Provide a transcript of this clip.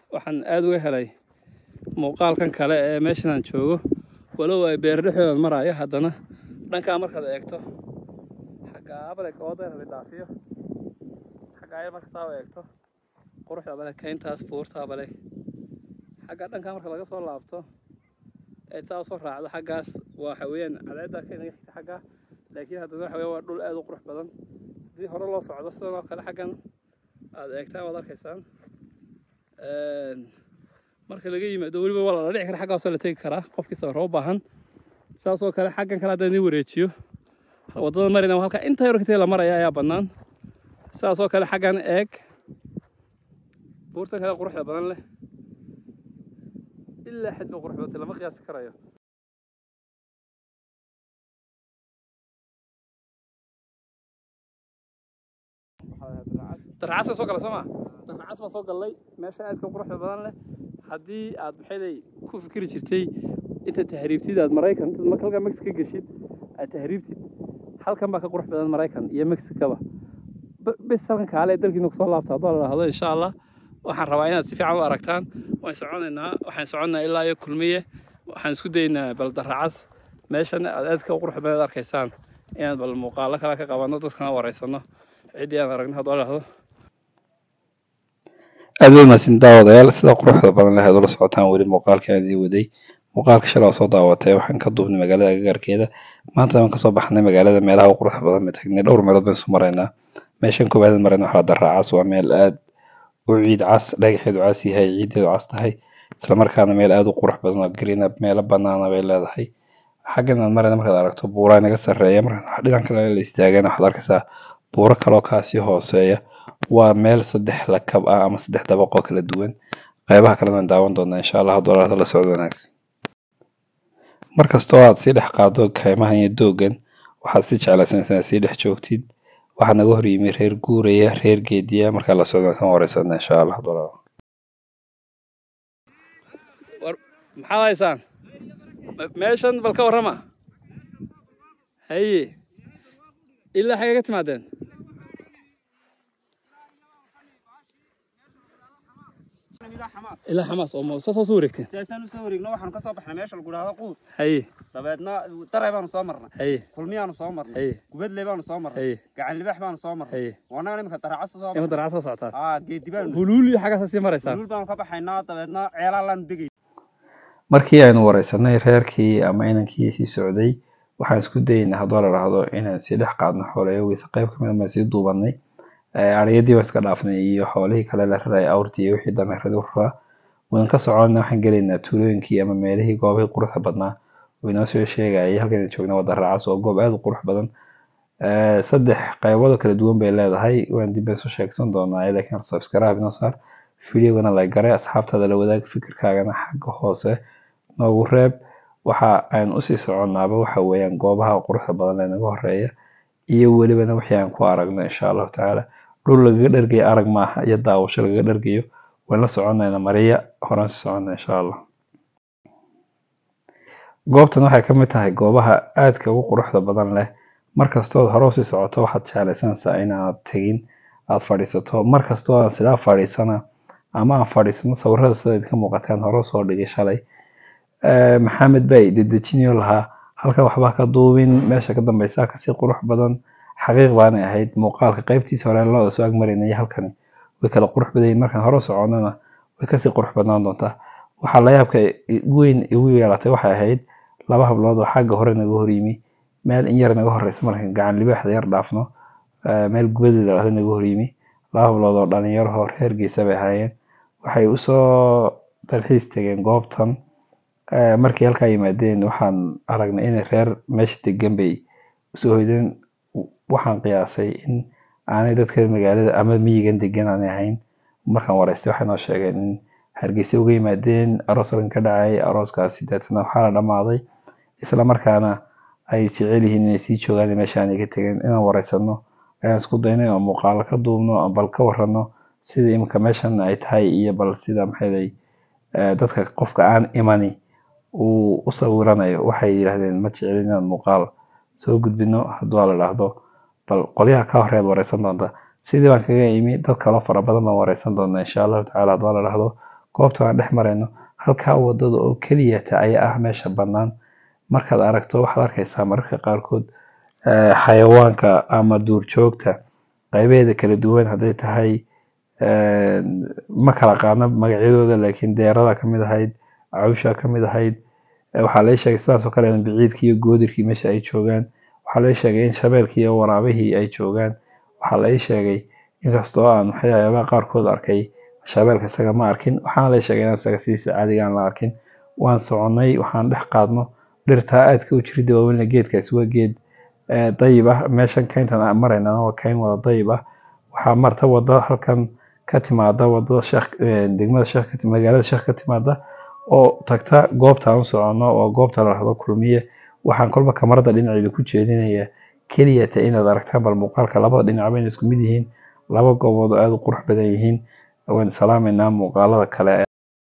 waxaan aada uga helay muuqaalkan kale ee meeshan aan joogo walow ay beer dhexdooda maraayo haddana dhankaa markaad eegto xagga abale oodan hadi dhaafiyo xagga aya marka saa u eegto quruxda bale kayntaas buurtaa bale xagga dhankaa marka laga soo laabto ee saa usoo raacdo xaggaas waxa weeyaan cadaaddaa ka inaga xigta xaggaa laakiin haddana waxa weya waa dhul aada u qurux badan haddii hore loo socdo sidan oo kale xaggan aada eegtaan waad arkaysaan marka laga yimaado weliba waa la dhici kara xaggaasoo la tegi karaa qofkii sawirro u baahan saasoo kale xaggan kale haddaan idin wareejiyo waddada marina halkaa inta yar katee la maraya ayaa bannaan saasoo kale xaggan eeg buurtan kale quruxda badan leh ilaa xid ba qurux badantay lama qiyaasi karayo darcas soo gala soo ma darcas baa soo gallay meesha aadka quruxda badan leh haddii aad maxayday ku fikiri jirtay inta tahriibtid aad maraykan intaad marka halkaa mexico geshid aad tahriibtid halkan baa ka qurux badan maraykan iyo mexicaba bes halkan kaale ee dalkiina kusoo laabta haddoo la dhahdo insha allah waxaan rabaa inaad si fiican u aragtaan waan soconaynaa waxaan soconaa ilaa iyo kulmiye waxaan isku daynaa bal daracas meeshan aad aadka u qurux badan arkaysaan inaan bal muuqaalo kale ka qabanno dadkana wareysano ciddii aan aragno haddoo la dhahdo aad waa mahadsan daawadayaal sida quruxda badan leh aad ula socotaan weli muuqaalka aan idin waday muuqaalka shalay oo soo daawatay waxaan ka duubnay magaalada agagaarkeeda maanta waan kasoo baxnay magaalada meelaha u quruxda badan ba tagnay dhowr meelood baan isu maraynaa meeshan koowaad marayna waxaa daraacaas waa meel aad u ciid cas dhagaxeedu cas yahay ciideedu cas tahay islamarkaana meel aad u qurux badan oo green up meelo banaana bay leedahay xaggan aan marayna markaad aragto buuraa naga sarreeya marka dhinac kale la istaagana waxaad arkaysaa buuro kaloo kaasii hooseeya waa meel saddex lakab ah ama saddex dabaq oo kala duwan qaybaha kalena waan daawan doonaa insha allah hadduu la socdo wanaagsan markastoo aad sii dhex qaado kaymahan iyo doogan waxaad si jeclaysanaysaa inaad sii dhex joogtid waxaa naga hor yimi reer guuraya reer geediya markaa la socdo wanaagsan wareysana insha allah hadduu la maxaad haysaan meeshan bal ka warrama haye ilaa xagee ka timaadeen ilaa xamaas oo ma saasoo soo wareegteen sidaasaan usoo wareegno waxaanu kasoo baxnay meesha lagu dhahdo quud haye dabeedna daray baanu soo marnay haye kulmiyaanu soo marnay haye gubadley baanu soo marnay haye gacan libax baanu soo marnay haye wannaga iminka daracasa soo ima marnay daracad soo socotaan aa geedi baanu huluul iyo xaggaasa sii maraysaan duluul baanu ka baxaynaa dabeedna ceelaalaan degay markii aynu wareysanay reerkii ama inankii sii socday waxaan isku dayeynaa haddoo la dhahdo inaan sii dhex qaadno xoolayogiisa qayb kamid baan sii duubanay ariyadii baan iska dhaafnay iyo xoolihii kale la raraya awrtii iyo wixii dameeradi u raraa waan ka soconna waxaan gelaynaa tuulooyinkii ama meelihii goobihii quruxda badnaa oo inoo soo sheegayay halkan joogna wada raacas oo goob aada u qurux badan saddex qaybood oo kala duwan bay leedahay waan dib isu sheegsan doonaa laakiin subscribe inoo saar videogana la garay asxaabtaada la wadaag fikirkaagana xagga hoose noogu reeb waxa aan usii soconnaaba waxa weeyaan goobaha quruxda badan ee naga horeeya iyo welibana wixii aan ku aragno insha allahu tacaala dhul lagaga dhergayo arag maaha iyo daawasho lagaga dhergayo waan la soconayna mariya horaan sii soconna insha allah goobtan waxay ka mid tahay goobaha aadka ugu quruxda badan leh markastood hore usii socoto waxaad jeclaysanaysaa inaad tegin aad fadhiisato markastoo aan sidaa fadhiisana ama aan fadhiisano sawirada sida idinka muuqataan hore usoo dhigay shalay maxamed bay dedejinayo lahaa halka waxbaa ka duubin meesha ka dambeysa kasii qurux badan xaqiiq baanay ahayd muuqaalka qaybtiisa hore looda soo agmaraynay halkani way kala qurux badan yihiin markaan hore u soconana way kasii qurux badnaan doontaa waxaa la yaabka weyn igu yeelatay waxay ahayd laba hablood oo xagga hore naga hor yimi meel in yar naga horeysa markaan gacan libaaxda yar dhaafno meel gubadii ladhahdo naga hor yimi laba hablood oo dhalinyaro hor reer geesa bay ahaayeen waxay usoo dalxiis tegeen goobtan markii halkaa yimaadeen waxaan aragnay inay reer meesha degan bay usoo hoydeen waxaan qiyaasay in aanay dadka magaalada ama miyigan degan aanay ahayn markaan wareystay waxay noo sheegeen in hargeysa uga yimaadeen aroos halkan ka dhacay arooskaasi deetana waxaa la dhammaaday isla markaana ay jecel yihiin inay sii joogaan meesha aanay ka tegeen inaan wareysano ayaan isku daynay oo muuqaalo ka duubno oo bal ka warrano sida iminka meeshan ay tahay iyo bal sida maxayday dadka qofka aan imani uu u sawiranayo waxay yidhaahdeen ma jecelin inaan muuqaal soo gudbino hadduu la dhahdo bal qolyaha ka horeed wareysan doonta sidii baan kaga imi dad kaloo fara badan baan wareysan doonaa insha allahu tacaala hadduu la dhahdo goobta aan dhex marayno halkaa wadada oo keliyata ayaa ah meesha bannaan markaad aragto waxaad arkaysaa mararka qaarkood eh, xayawaanka ama duurjoogta qaybaheeda kala duwan hadday tahay eh, ma kala qaadno magacyadooda laakiin deerada ka mid ahayd cawsha ka mid ahayd Eh, waxaa la ii sheegay sidaas oo kale in biciidkii iyo goodirkii meesha ay joogaan waxaa la ii sheegay in shabeelkii iyo waraabihii ay joogaan waxaa la ii sheegay inkastoo aan waxyaabaha qaarkood arkay shabeelka isaga ma arkin waxaana la ii sheegay inaan isaga sidiisa caadiga aan la arkin waan soconnay waxaan dhex qaadno dhirtaa aadka u jirida waaweynna geedkaasi waa geed eh, dayib ah meeshan kayntan aan maraynana waa kayn wada dayib ah waxaa marta wada halkan ka timaada wadada sheekh eh, degmada sheekh ka ti- magaalada sheekh ka timaada oo tagta goobta aan u soconno oo goobta la rahdo kulmiye waxaan kolba kamarada dhinaceeda ku jeedinayaa keliyata inaad aragtaan bal muuqaalka labada dhinacba inay isku mid yihiin laba goobood oo aada u qurux badan yihiin waan salaamaynaa muuqaalada kale